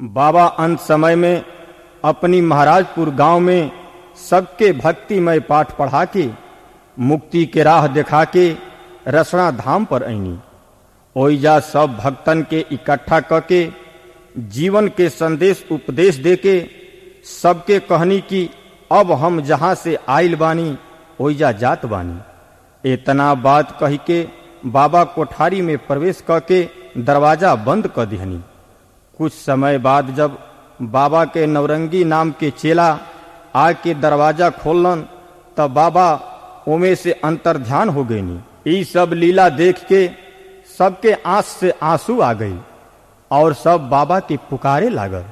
बाबा अंत समय में अपनी महाराजपुर गांव में सबके भक्तिमय पाठ पढ़ा के मुक्ति के राह दिखा के रसना धाम पर ऐनी ओइजा सब भक्तन के इकट्ठा क के जीवन के संदेश उपदेश दे के सबके कहनी कि अब हम जहाँ से आइल बानी ओइजा जात बानी इतना बात कही के बाबा कोठारी में प्रवेश क के दरवाजा बंद क दिहनी कुछ समय बाद जब बाबा के नवरंगी नाम के चेला आके दरवाजा खोलन तब बाबा ओमे से अंतर ध्यान हो गईनी ई सब लीला देख के सबके आंख से आंसू आ गई और सब बाबा के पुकारे लागल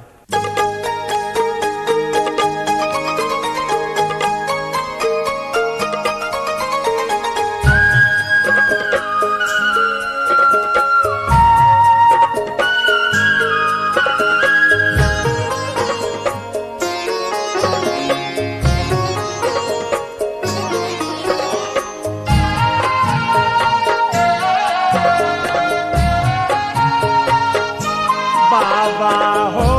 बाबा हो